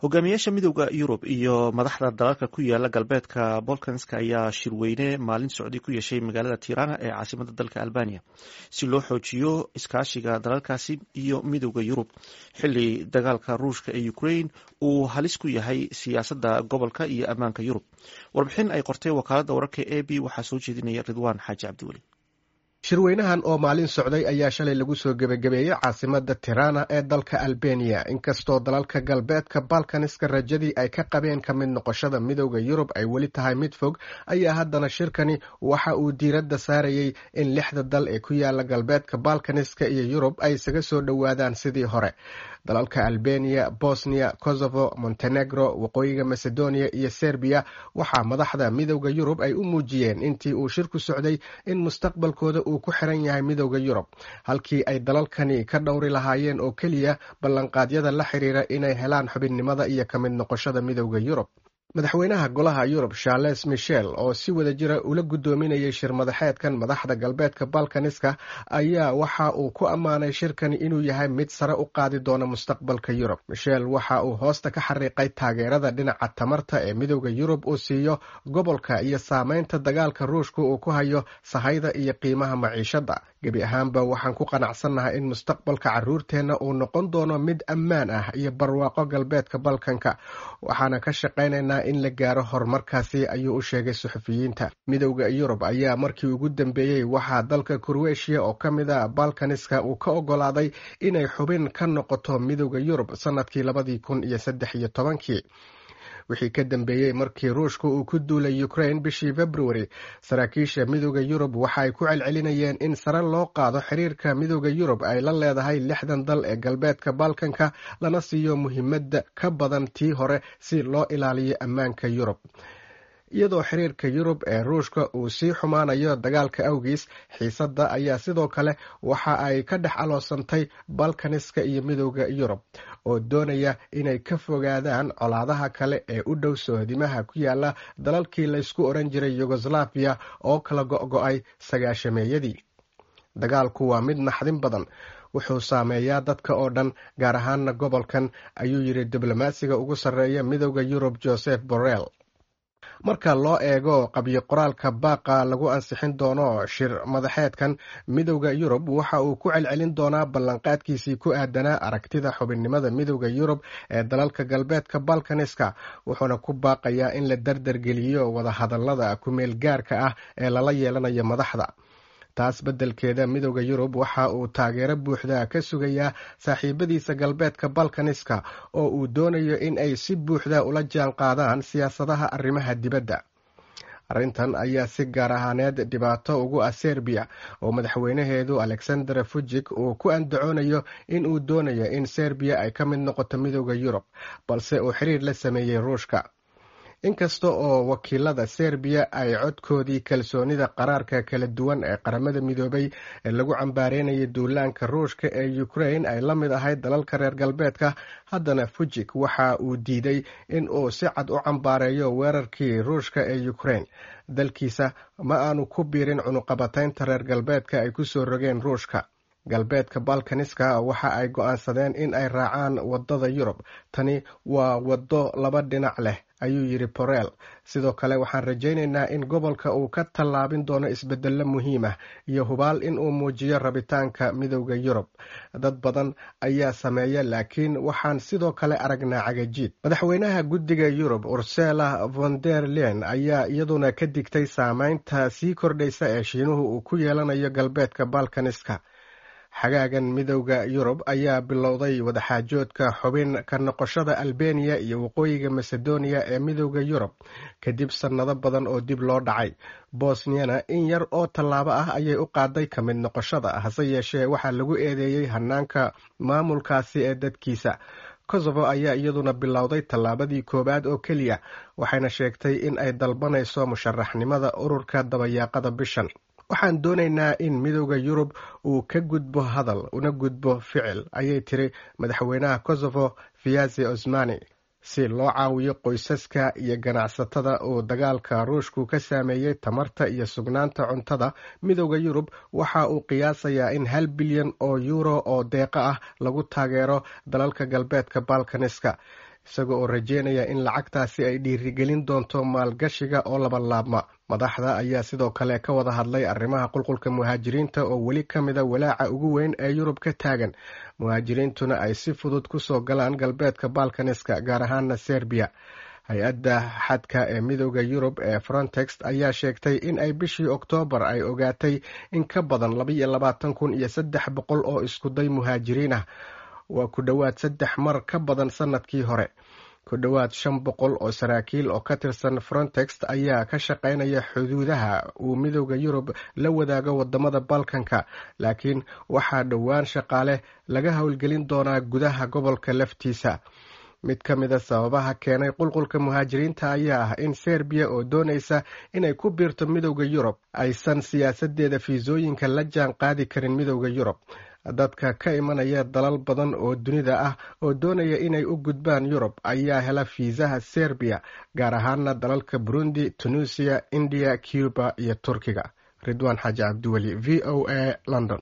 hogaamiyaasha midooda yurub iyo madaxda dalalka ku yaala galbeedka bolkanska ayaa shirweyne maalin socday ku yeeshay magaalada tirana ee caasimada dalka albania si loo xoojiyo iskaashiga dalalkaasi iyo midooda yurub xili dagaalka ruushka ee ukraine uu halis ku yahay siyaasadda gobolka iyo ammaanka yurub warbixin ay qortay wakaalada wararka a b waxaa soo jeedinaya ridwaan xaaji cabdiweli shirweynahan oo maalin socday ayaa shalay lagu soo gebagabeeyey caasimada tirana ee dalka albania inkastoo dalalka galbeedka balkaniska rajadii ay ka qabeen ka mid noqoshada midooda yurub ay weli tahay mid fog ayaa haddana shirkani waxa uu diiradda saarayey in lixda dal ee ku yaala galbeedka balkaniska iyo yurub ay isaga soo dhowaadaan sidii hore dalalka albania bosnia kosovo montenegro waqooyiga macedonia iyo serbiya waxaa madaxda midooda yurub ay u muujiyeen intii uu shirku socday in mustaqbalkooda uu ku xiran yahay midooda yurub halkii ay dalalkani ka dhowri lahaayeen oo keliya ballanqaadyada la xiriira inay helaan xubinnimada iyo ka mid noqoshada midooda yurub madaxweynaha golaha yurub charles michel oo si wada jira ula guddoominayay shir madaxeedkan madaxda galbeedka balkaniska ayaa waxa uu ku ammaanay shirkani inuu yahay mid sare u qaadi doona mustaqbalka yurub michel waxa uu hoosta ka xariiqay taageerada dhinaca tamarta ee midooda yurub uu siiyo gobolka iyo saameynta dagaalka ruushka uu ku hayo sahayda iyo qiimaha maciishadda gebi ahaanba waxaan ku qanacsannahay in mustaqbalka caruurteenna uu noqon doono mid ammaan ah iyo barwaaqo galbeedka balkanka waxaana ka shaqaynaynaa in la gaaro horumarkaasi ayuu u sheegay suxufiyiinta midowda yurub ayaa markii ugu dambeeyey waxaa dalka kurweshiya oo ka mid a balkaniska uu ka ogolaaday inay xubin ka noqoto midowda yurub sanadkii labadii kun iyo saddex iyo tobankii wixii ka dambeeyey markii ruushka uu ku duulay ukraine bishii februari saraakiisha midooda yurub waxa ay ku celcelinayeen in sare loo qaado xiriirka midooda yurub ay la leedahay lixdan dal ee galbeedka balkanka lana siiyo muhiimadda ka badan tii hore si loo ilaaliyo ammaanka yurub iyadoo xiriirka yurub ee ruushka uu sii xumaanayo dagaalka awgiis xiisadda ayaa sidoo kale waxa ay ka dhex aloosantay balkaniska iyo midooda yurub oo doonaya inay ka fogaadaan colaadaha kale ee u dhow sohdimaha ku yaala dalalkii laysku oran jiray yugoslaviya oo kala go-go-ay sagaashameeyadii dagaalku waa mid naxdin badan wuxuu saameeyaa dadka oo dhan gaar ahaana gobolkan ayuu yidhi diblomaasiga ugu sarreeya midooda yurub joseph borrell marka loo eego qabyo qoraalka baaqa lagu ansixin doono shir madaxeedkan midowda yurub waxa uu ku celcelin doonaa ballanqaadkiisii ku aadanaa aragtida xubinnimada midowda yurub ee dalalka galbeedka balkaniska wuxuuna ku baaqayaa in la dardargeliyo wadahadallada kumeel gaarka ah ee lala yeelanayo madaxda taas beddelkeeda midowda yurub waxa uu taageero buuxda ka sugayaa saaxiibadiisa galbeedka balkaniska oo uu doonayo in ay si buuxda ula jaan qaadaan siyaasadaha arrimaha dibadda arrintan ayaa si gaar ahaaneed dhibaato ugu ah serbiya oo madaxweynaheedu alexander fujik uu ku andacoonayo in uu doonayo in serbiya ay ka mid noqoto midowda yurub balse uu xiriir la sameeyey ruushka inkasta oo wakiilada serbiya ay codkoodii kalsoonida qaraarka kala duwan ee qaramada midoobay ee lagu cambaareynaya duulaanka ruushka ee ukraine ay la mid ahayd dalalka reer galbeedka haddana fujik waxa uu diiday in uu si cad u cambaareeyo weerarkii ruushka ee ukraine dalkiisa ma aanu ku biirin cunuqabataynta reer galbeedka ay ku soo rogeen ruushka galbeedka balkaniska waxa ay go-aansadeen in ay raacaan wadada yurub tani waa waddo laba dhinac leh ayuu yidhi borel sidoo kale waxaan rajaynaynaa in gobolka uu ka tallaabin doono isbeddello muhiim ah iyo hubaal in uu muujiyo rabitaanka midowda yurub dad badan ayaa sameeya laakiin waxaan sidoo kale aragnaa cagajiid madaxweynaha guddiga yurub ursela von der len ayaa iyaduna ka digtay saameynta sii kordhaysa ee shiinuhu uu ku yeelanayo galbeedka balkaniska xagaagan midowda yurub ayaa bilowday wadaxaajoodka xubin ka noqoshada albeniya iyo waqooyiga macedonia ee midowda yurub kadib sannado badan oo dib loo dhacay bosniyana in yar oo tallaabo ah ayay u qaaday ka mid noqoshada hase yeeshee waxaa lagu eedeeyey hanaanka maamulkaasi ee dadkiisa kosovo ayaa iyaduna bilowday tallaabadii koowaad oo keliya waxayna sheegtay in ay dalbanayso musharaxnimada ururka dabayaaqada bishan waxaan doonaynaa in midowda yurub uu ka gudbo hadal una gudbo ficil ayay tiri madaxweynaha kosovo viazi osmani si loo caawiyo qoysaska iyo ganacsatada uu dagaalka ruushku ka saameeyey tamarta iyo sugnaanta cuntada midowda yurub waxa uu qiyaasayaa in hal bilyan oo yuuro oo deeqo ah lagu taageero dalalka galbeedka balkaniska isaga oo rajeynaya in lacagtaasi ay dhiirigelin doonto maalgashiga oo laba laabma madaxda ayaa sidoo kale ka wada hadlay arrimaha qulqulka muhaajiriinta oo weli ka mida walaaca ugu weyn ee yurub ka taagan muhaajiriintuna ay si fudud kusoo galaan galbeedka balkaniska gaar ahaana serbiya hay-adda xadka ee midooda yurub ee frontex ayaa sheegtay in ay bishii oktoobar ay ogaatay in ka badan labaiyo labaatan kun iyo saddex boqol oo iskuday muhaajiriin ah waa ku dhowaad saddex mar ka badan sanadkii hore ku dhowaad shan boqol oo saraakiil oo ka tirsan frontex ayaa ka shaqaynaya xuduudaha uu midooda yurub la wadaago wadamada balkanka laakiin waxaa dhowaan shaqaale laga howlgelin doonaa gudaha gobolka laftiisa mid ka mida sababaha keenay qulqulka muhaajiriinta ayaa ah in serbiya oo doonaysa inay ku biirto midowda yurub aysan siyaasadeeda fiisooyinka la jaan qaadi karin midowda yurub dadka ka imanaya dalal badan oo dunida ah oo doonaya inay u gudbaan yurub ayaa hela fiisaha serbiya gaar ahaana dalalka burundi tunisiya indiya cuba iyo turkiga ridwaan xaaji cabdiweli v o a london